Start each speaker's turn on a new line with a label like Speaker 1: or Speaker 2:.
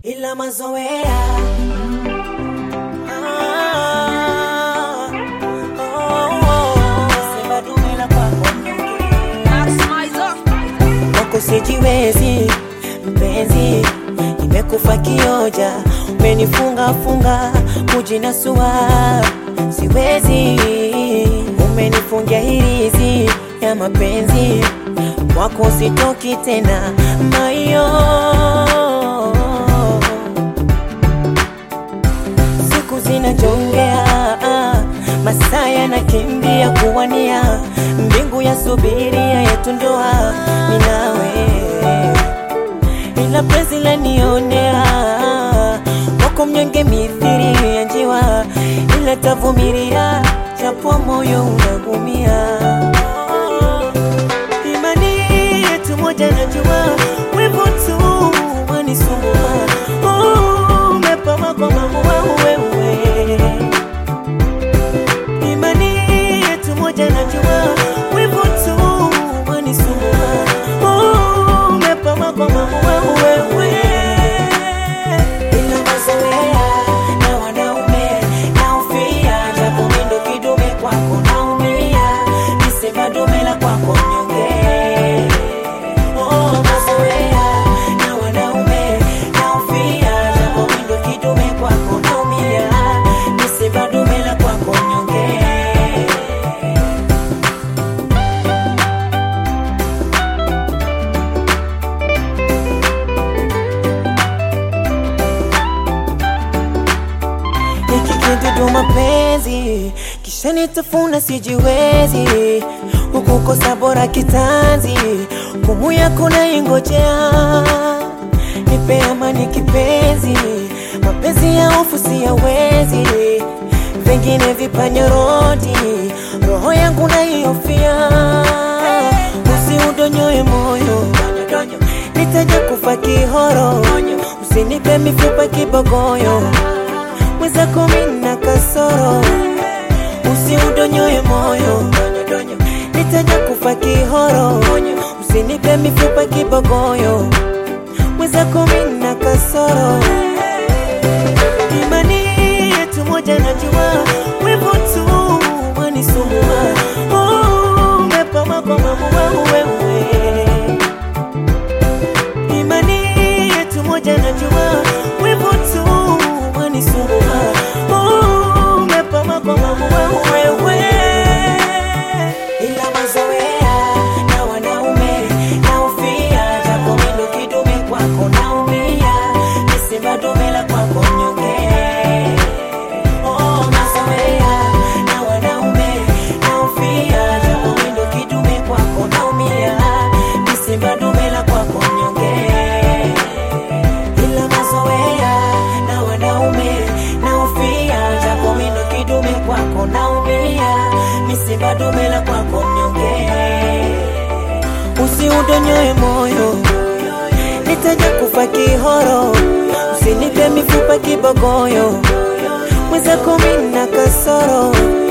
Speaker 1: ila mazoea Ah, oh, oh. Sema dume la kwako mnyonge. Wako sijiwezi mpenzi, nimekufa kioja, umenifunga funga kujinasua, siwezi, umenifungia hirizi ya mapenzi, wako sitoki tena mayo siku zinajongea, masaa yanakimbia kuwania, mbingu ya subiria yetu ndoa ni nawe, ila penzi lanionea wako mnyonge mithiri ya njiwa, ila tavumilia japo moyo unagumia. Imani yetu moja najua, wivu tu wanisumbua. Oh, umepama kwa maua wewe. Imani yetu moja najua, wivu tu wanisumbua. Oh, umepama kwa maua wewe. Ila mazoea na wanaume naufia, japo mimi ndo kidume kwako naumia, nisema dume la kwako mnyonge. Oh, mazoea na wanaume naufia, japo mimi ndo kidume kwako naumia, nisema dume la kwako mnyonge. hiki kidudu mapenzi kisha nitafuna sijiwezi hukukosa bora kitanzi kumu yako naingojea nipe amani kipenzi mapenzi ya hofu siyawezi vingine vipanyorodi roho yangu naihofia usiudonyoe moyo nitaja kufa kihoro usinipe mifupa kibogoyo mwenzako mina kasoro usiudonyoe moyo nitaja kufa kihoro usinipe mifupa kibogoyo mwenzako mina kasoro imani yetu moja najua wivu tu wanisumbua Oh, umepama kwa mamua wewe imani yetu moja najua wivu tu wanisumbua Oh, umepama kwa mamua wewe ila mazoea na wanaume naufia japo mindo kidume kwako naumia nisema dume la kwako mnyonge Oh, mazoea na wanaume naufia japo mindo kidume kwako naumia nisema dume la kwako mnyonge ila mazoea na wanaume naufia japo mindo kidume kwako naumia misiba dume la kwako mnyonge usiudonyoe moyo nitaja kufa kihoro usinipe mifupa kibogoyo mwenzako mina kasoro